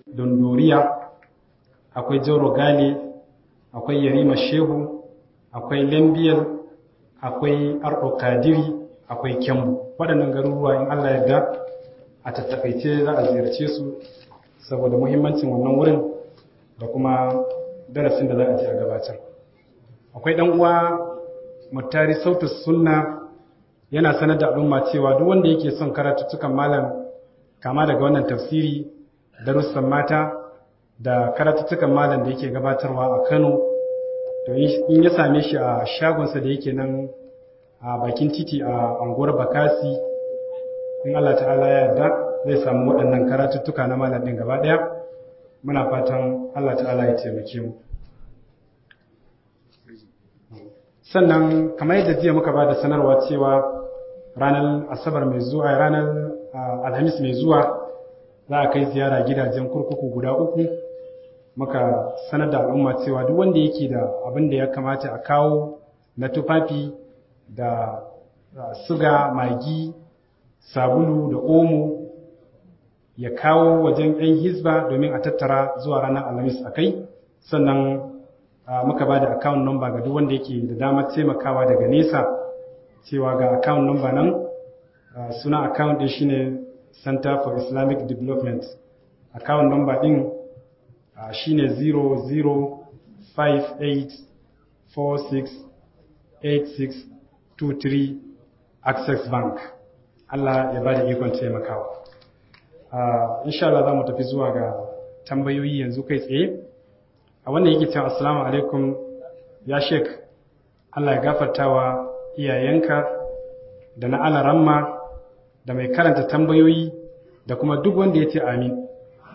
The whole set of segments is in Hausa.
dondoriya akwai jauro gale akwai yarima shehu akwai lambiyar akwai arɗo kadiri akwai kyambu waɗannan garuruwa in allah yarda a tattakaice za a ziyarce su saboda muhimmancin wannan wurin da kuma darasin da za a ji a gabatar akwai ɗan uwa mutari sautu sunna yana sanar da al'umma cewa duk wanda yake son karatuttukan malam kama daga wannan tafsiri darussan mata da karatuttukan malam da yake gabatarwa a Kano to in ya same shi a shagonsa da yake nan a bakin titi a anguwar Bakasi in Allah ta'ala ya yarda zai samu waɗannan karatuttuka na malam ɗin gaba ɗaya muna fatan Allah ta'ala ya taimake mu sannan kamar yadda jiya muka ba da sanarwa cewa ranar asabar mai zuwa ranar alhamis mai zuwa za a kai ziyara gidajen kurkuku guda uku muka sanar da al'umma cewa duk wanda yake da abin da ya kamata a kawo na tufafi da suga magi sabulu da omo ya kawo wajen 'yan hizba domin a tattara zuwa ranar alhamis a kai sannan muka ba da account number ga duk wanda yake da damar taimakawa daga nesa cewa ga account number nan suna account din shine Center for Islamic Development account number din shine 0058468623 Access Bank Allah ya ba da ikon taimakawa insha Allah za mu tafi zuwa ga tambayoyi yanzu kai tsaye a wannan yake cewa assalamu alaikum ya shek Allah ya gafartawa iyayenka da na alaramma da mai karanta tambayoyi da kuma duk wanda ya ce amin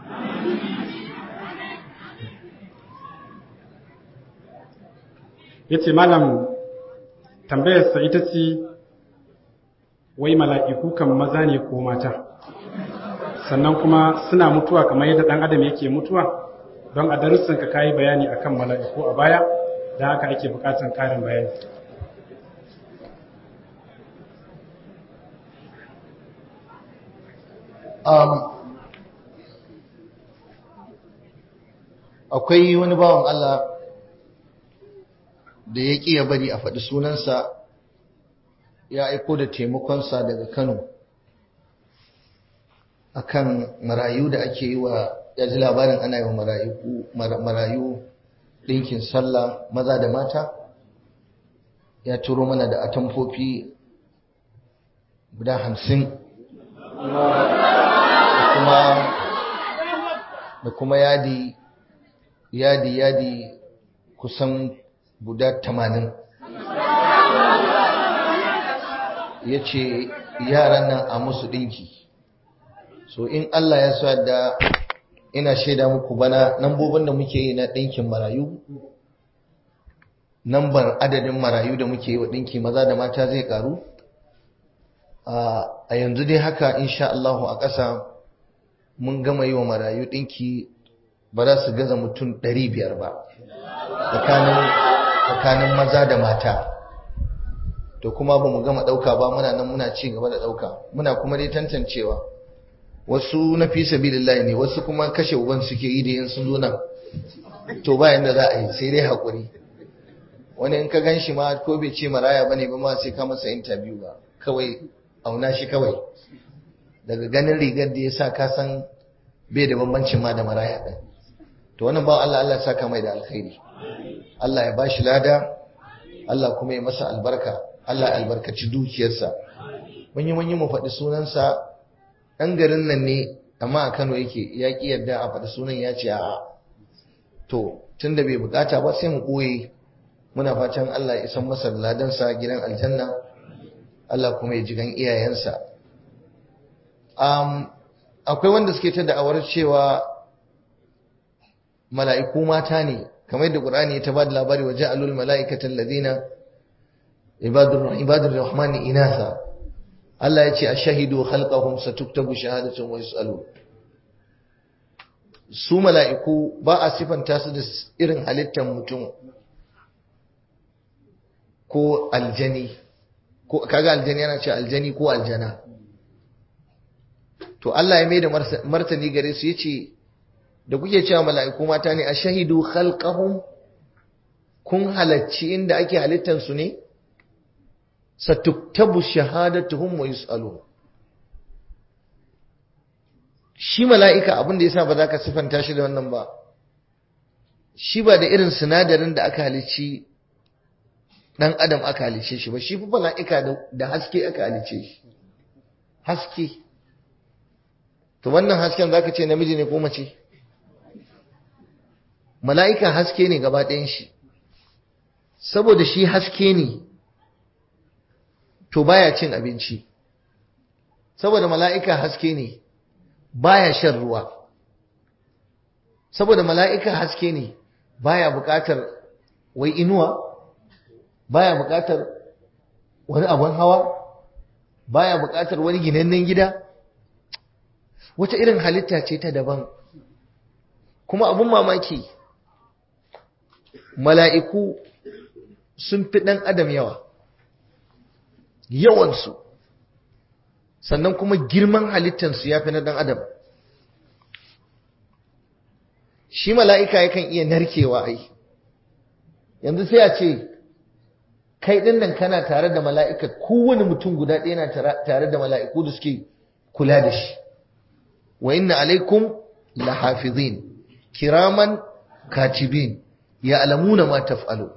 ya ce malam tambayarsa ita ce wai mala'iku kan maza ne ko mata sannan kuma suna mutuwa kamar yadda ɗan adam yake mutuwa don a darussan ka kayi bayani akan mala'iku a baya da haka ake bukatan karin bayani um, akwai wani bawan Allah da ya ƙi ya bari a faɗi sunansa ya aiko da taimakonsa daga Kano akan marayu da ake yi wa ya ji labarin ana yi wa marayu ɗinkin sallah maza da mata ya turo mana da atamfofi guda hamsin da kuma yadi yadi yadi kusan guda tamanin ya ce yaran nan a musu ɗinki so in Allah ya sa da ina shaida muku bana nambobin da muke yi na ɗinkin marayu nambar adadin marayu da muke yi wa ɗinki maza da mata zai ƙaru a yanzu dai haka insha Allahu a ƙasa mun gama yi wa marayu ɗinki ba za su gaza mutum ɗari biyar ba tsakanin maza da mata to kuma ba mu gama ɗauka ba muna nan muna ci gaba da ɗauka muna kuma dai tantancewa wasu na fi sabilillahi ne wasu kuma kashe uban suke yi da yin sun zo nan to ba yanda za a yi sai dai haƙuri wani in ka gan shi ma ko bai ce maraya bane ba ma sai ka masa interview ba kawai auna shi kawai daga ganin rigar da ya sa ka san bai da bambancin ma da maraya ɗin to wannan ba Allah Allah saka mai da alkhairi Allah ya bashi lada Allah kuma ya masa albarka Allah albarkaci dukiyarsa mun yi mun yi mu faɗi sunansa ɗan garin nan ne amma a Kano yake ya ƙi yadda a faɗi sunan ya ce a'a to tunda bai bukata ba sai mu ɓoye muna fatan Allah ya isan masa ladansa gidan aljanna Allah kuma ya ji gan iyayensa um, akwai wanda suke ta da'awar cewa mala'iku mata ne kamar yadda Qur'ani ya ta bada labari wa ja'alul mala'ikatan ladina ibadur ibadur rahmani inasa Allah ya ce ashhadu khalqahum satuktabu shahadatuhum wa yus'alu su mala'iku ba a sifanta su da irin halittar mutum ko aljani ko kaga aljani yana ce aljani ko aljana to Allah ya mai da martani gare su yace da kuke cewa mala'iku mata ne a shahidu khalqahum kun halacci inda ake halittar su ne satuktabu shahadatuhum wa yus'alun shi mala'ika abin da yasa ba za ka sifanta shi da wannan ba shi ba da irin sinadarin da aka halicci dan adam aka halice shi ba shi fa mala'ika da haske aka halice shi haske to wannan hasken zaka ce namiji ne ko mace mala'ika haske ne gaba ɗayan shi saboda shi haske ne to baya cin abinci saboda mala'ika haske ne baya shan ruwa saboda mala'ika haske ne baya buƙatar wai inuwa baya buƙatar wani abun hawa baya buƙatar wani ginannen gida wata irin halitta ce ta daban kuma abun mamaki mala'iku sun fi ɗan adam yawa yawansu sannan kuma girman halittansu ya fi na ɗan adam shi mala'ika yakan iya narkewa ai yanzu sai a ce kai ɗin nan kana tare da mala'ika kowane mutum guda ɗaya na tare da mala'iku da suke kula da shi wa inna alaikum lahafizin kiraman katibin ya alamuna ma taf'alu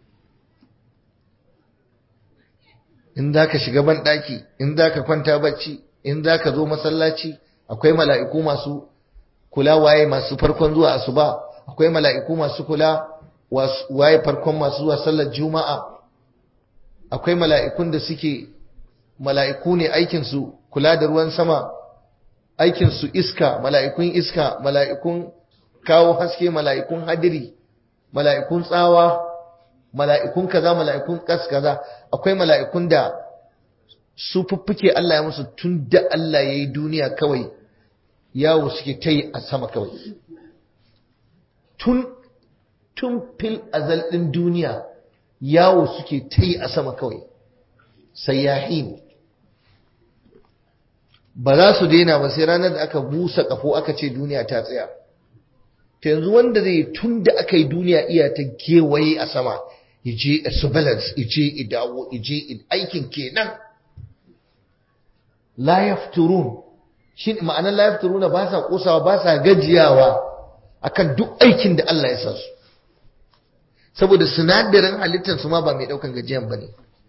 in za ka shiga ban ɗaki in za ka kwanta bacci in za ka zo masallaci akwai mala'iku masu kula waye masu farkon zuwa asuba akwai mala'iku masu kula waye farkon masu zuwa sallar juma'a akwai mala'ikun da suke mala'iku ne aikinsu kula da ruwan sama aikinsu iska mala'ikun iska mala'ikun kawo haske mala'ikun hadiri mala'ikun tsawa mala'ikun kaza mala'ikun kas kaza akwai mala'ikun da su fuffuke Allah ya musu tun da Allah ya yi duniya kawai yawo suke ta yi a sama kawai tun tun fil azal ɗin duniya yawo suke ta yi a sama kawai sayyahin ba za su daina ba sai ranar da aka busa kafo aka ce duniya ta tsaya ta yanzu wanda zai tun da aka yi duniya iya ta gewaye a sama ije a surveillance ije idawo ije aikin kenan la yafturun shi ma'anar la yafturuna ba sa kosawa ba sa gajiyawa akan duk aikin da Allah ya sa su saboda sinadarin halittar su ma ba mai daukan gajiyan bane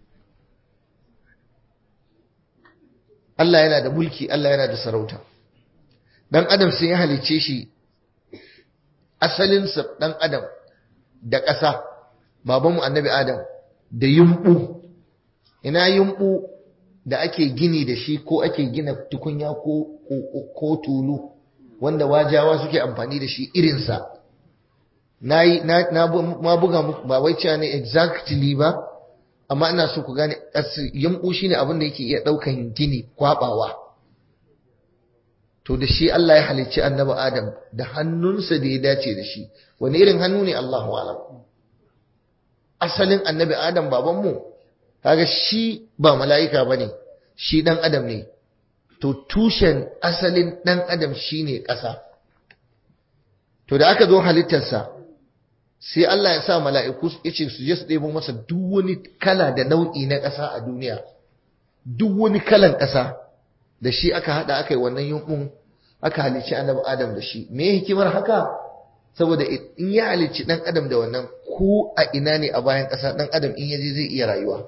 Allah yana da mulki Allah yana da sarauta dan adam sai ya halice shi asalinsa dan adam da ƙasa babanmu annabi adam da yumbu ina yumbu da ake gini da shi ko ake gina tukunya ko ko tulu wanda wajawa suke amfani da shi irinsa na yi na ma buga muku ba wai cewa ne exactly ba amma ina so ku gane yumbu shine abin da yake iya daukan gini kwabawa to da shi Allah ya halicci annabi Adam da hannunsa da ya dace da shi wani irin hannu ne Allahu alam asalin annabi Adam babanmu kaga shi ba mala'ika bane shi dan adam ne to tushen asalin dan adam shine ƙasa to da aka zo halittarsa sai Allah ya sa mala'iku yace su je su ɗebo masa duk wani kala da nau'i na ƙasa a duniya duk wani kalan ƙasa da shi aka hada aka yi wannan yunkun aka halicci annabi adam da shi me hikimar haka saboda in ya halicci dan adam da wannan ko a ina ne a bayan ƙasa dan adam in yaje zai iya rayuwa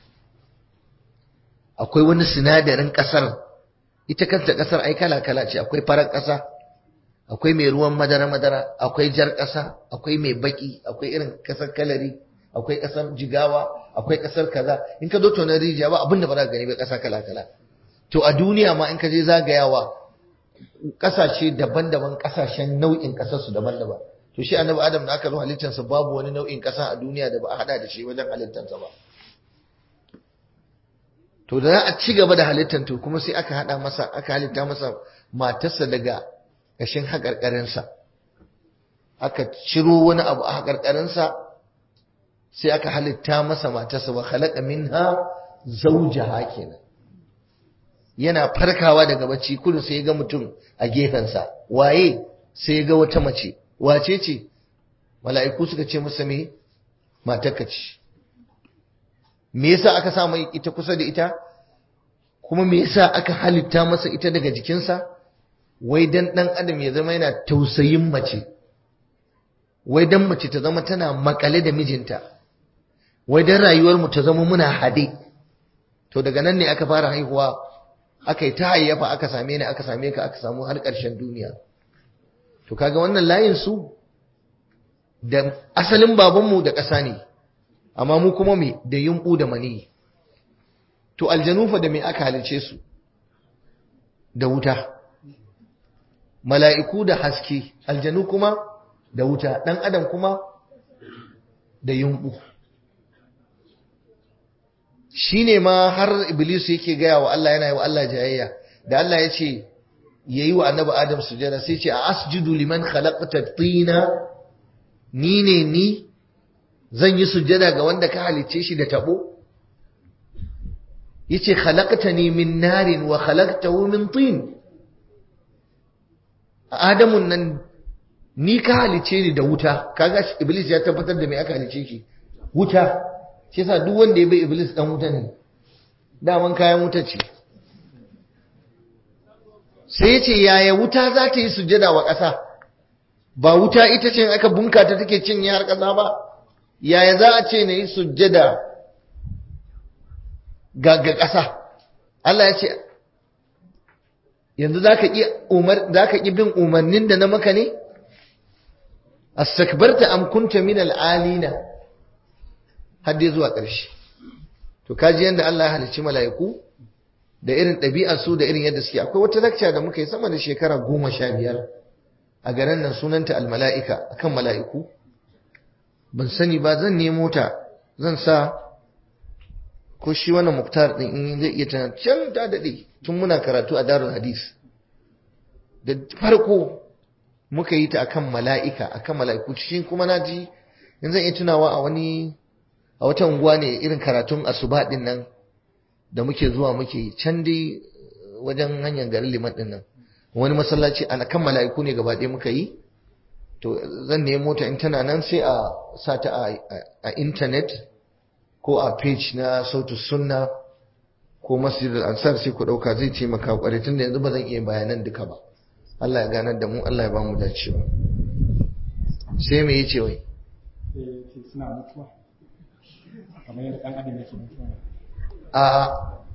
akwai wani sinadarin ƙasar ita kanta ƙasar ai kala kala ce akwai farar ƙasa akwai mai ruwan madara madara akwai jar ƙasa akwai mai baki akwai irin ƙasar kalari akwai ƙasar jigawa akwai ƙasar kaza in ka zo tonar rijiya ba abinda ba za ka gani ba ƙasa kala kala to a duniya ma in ka je zagayawa kasashe daban-daban kasashen nau'in kasarsu daban-daban to shi annabi adam da aka zo halittarsa babu wani nau'in kasa a duniya da ba a hada da shi wajen halittarsa ba to da za a ci gaba da halittar to kuma sai aka hada masa aka halitta masa matarsa daga ƙashin haƙarƙarinsa aka ciro wani abu a haƙarƙarinsa sai aka halitta masa matarsa wa khalaqa minha zawjaha kenan yana farkawa daga bacci kullum sai ga mutum a gefensa waye sai ga wata mace wace ce mala'iku suka ce masa me matarka ce me yasa aka sa mai ita kusa da ita kuma me yasa aka halitta masa ita daga jikinsa wai dan dan adam ya zama yana tausayin mace wai dan mace ta zama tana makale da mijinta wai dan rayuwar mu ta zama muna hade to daga nan ne aka fara haihuwa aka yi ta hayyafa aka same ni aka same ka aka samu har ƙarshen duniya to kaga wannan layin su da asalin babanmu da ƙasa ne amma mu kuma me da yumbu da mani to aljanu fa da me aka halice su da wuta mala'iku da haske aljanu kuma da wuta dan adam kuma da yumbu shine ma har iblis yake gaya wa Allah yana yi wa Allah jayayya da Allah ya ce yayi wa annabi adam sujada sai ce a asjudu liman khalaqta tina ni ne ni zan yi sujada ga wanda ka halicce shi da tabo yace khalaqtani min narin wa khalaqtahu min tin adamun nan ni ka halicce ni da wuta kaga iblis ya tabbatar da me aka halicce shi wuta shi yasa duk wanda ya bai iblis dan wuta ne daman kayan wuta ce sai ya ce yaya wuta za ta yi sujada wa ƙasa ba wuta ita ce aka bunka ta take cinye har ƙasa ba yaya za a ce na yi sujada ga ga ƙasa Allah ya ce yanzu za ka ƙi bin umarnin da na maka ne astakbarta am kunta min al'alina har dai zuwa ƙarshe to kaji yanda Allah ya halicci mala'iku da irin ɗabi'ar su da irin yadda suke akwai wata lakca da muka yi sama da shekara goma sha biyar a garin nan sunanta almala'ika akan mala'iku ban sani ba zan nemo ta zan sa ko shi wannan muktar din in zai iya tana can ta daɗe tun muna karatu a darul hadis da farko muka yi ta akan mala'ika akan mala'iku cikin kuma na ji in zan iya tunawa a wani a wata unguwa ne irin karatun asuba din nan da muke zuwa muke can dai wajen hanyar garin liman din nan wani masallaci a kan mala'iku ne gaba ɗaya muka yi to zan nemo ta in tana nan sai a sa ta a intanet ko a page na sautu sunna ko masjidul ansar sai ku ɗauka zai taimaka kwarai tunda yanzu ba zan iya bayanan duka ba Allah ya ganar da mu Allah ya ba mu dacewa sai me yace wai suna mutuwa kamar yadda ɗan adam yake mutuwa a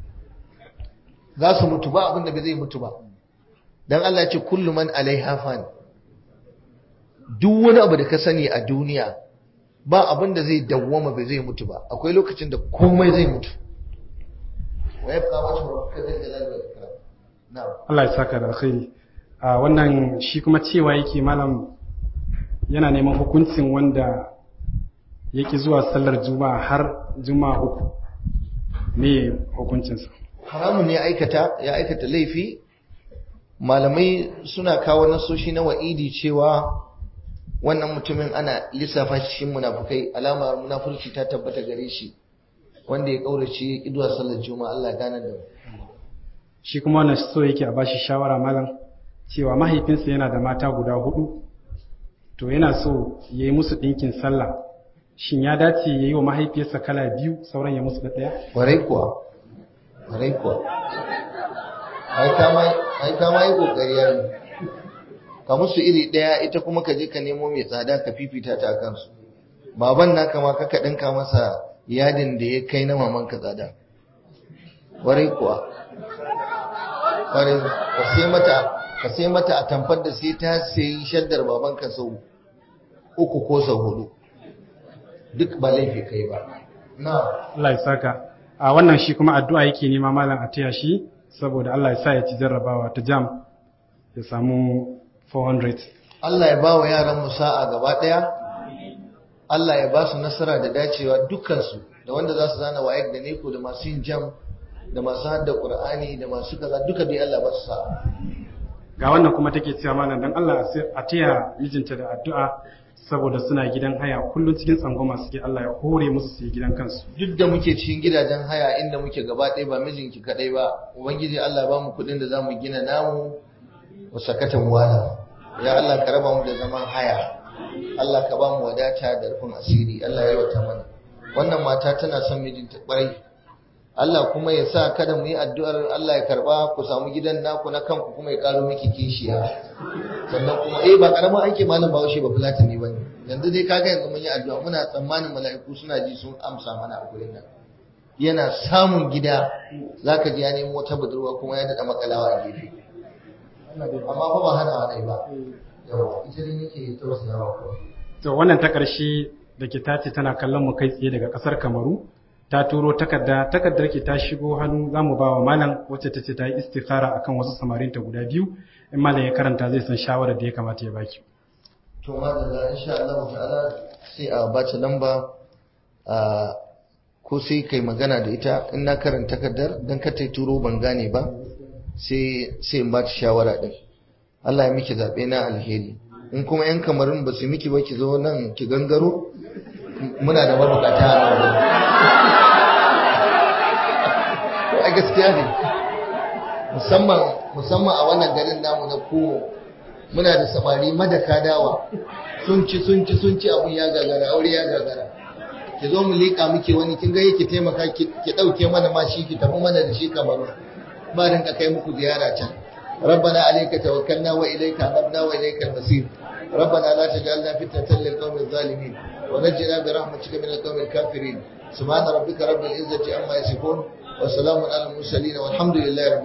za su mutu ba abin da bai zai mutu ba dan Allah ya ce kullu man alaiha fan duk wani abu da ka sani a duniya ba abin da zai dawwama bai zai mutu ba akwai lokacin da komai zai mutu wa yabqa wajhu rabbika dhil jalali wal ikram na'am Allah ya saka da alkhairi a wannan shi kuma cewa yake malam yana neman hukuncin wanda yake zuwa sallar juma'a har juma'a uku me hukuncinsa haramun ne aikata ya aikata laifi malamai suna kawo nasoshi na wa'idi cewa wannan mutumin ana lissafa cikin munafukai alamar munafurci ta tabbata gare shi wanda ya kaurace iduwa sallar juma'a Allah gane da shi kuma wannan so yake a bashi shawara malam cewa mahaifinsa yana da mata guda hudu to yana so ya yi musu ɗinkin sallah shin ya dace ya yi wa mahaifiyarsa kala biyu sauran ya musu da ɗaya? Warai kuwa, warai kuwa. Ai kama yi ƙoƙari ya ka musu iri ɗaya ita kuma ka je ka nemo mai tsada ka fifita ta kansu. Baban na kama ka ɗinka masa yadin da ya kai na maman ka tsada. Warai kuwa. Warai, ka sai mata ka sai mata a tamfar da sai ta sayi shaddar baban ka sau uku ko sau hudu. duk ba laifi kai ba na Allah ya saka a wannan shi kuma addu'a yake nema malam a taya shi saboda Allah ya sa ya ci jarrabawa ta jam ya samu 400 Allah ya ba wa yaran mu sa'a gaba daya Allah ya ba su nasara da dacewa dukkansu da wanda za su zana wayek da neko da masu yin jam da masu hadda qur'ani da masu kaza duka dai Allah ba su sa'a ga wannan kuma take cewa malam dan Allah a taya mijinta da addu'a saboda suna gidan haya kullum cikin tsangwama suke Allah ya hore musu su yi gidan kansu duk da muke cikin gidajen haya inda muke gaba ɗaya ba mijinki kaɗai ba ubangiji Allah ba mu kuɗin da za mu gina namu wa sakatan wala ya Allah ka raba mu da zaman haya Allah ka ba mu wadata da rufin asiri Allah ya yawata mana wannan mata tana son mijinta kwarai Allah kuma ya sa kada mu yi addu'ar Allah ya karba ku samu gidan naku na kanku kuma ya karo miki kishiya sannan kuma eh ba karamin aiki malam Bahaushe ba fulatani bane yanzu dai kaga yanzu mun yi addu'a muna tsammanin mala'iku suna ji sun amsa mana a gurin nan yana samun gida zaka ji ya nemo wata budurwa kuma ya dada makalawa a gefe amma fa ba hana wadai ba yawa ita dai nake tausayawa ko to wannan ta ƙarshe da ke tace tana kallon mu kai tsaye daga ƙasar Kamaru ta turo takarda takardar ke ta shigo hannu za mu ba wa malam wacce ta ce ta yi istikhara akan wasu samarinta guda biyu in malam ya karanta zai san shawarar da ya kamata ya baki to madalla insha Allah ta'ala sai a bata lamba a ko sai kai magana da ita in na karanta takardar dan ka tai turo ban gane ba sai sai in bata shawara din Allah ya miki zabe na alheri in kuma yan kamarin ba su miki ba ki zo nan ki gangaro muna da mabukata a a gaskiya ne musamman musamman a wannan garin namu na komo muna da samari madaka dawa sun ci sun ci sun ci abun ya gagara aure ya gagara ki zo mu liƙa muke wani kin ga yake taimaka ki ɗauke mana ma shi ki tafi mana da shi kamaru ba rinka kai muku ziyara can ربنا عليك توكلنا وإليك أنبنا وإليك المصير ربنا لا تجعلنا فتنة للقوم الظالمين ونجنا برحمتك من القوم الكافرين سبحان ربك رب العزة عما يصفون وسلام على المرسلين والحمد لله رب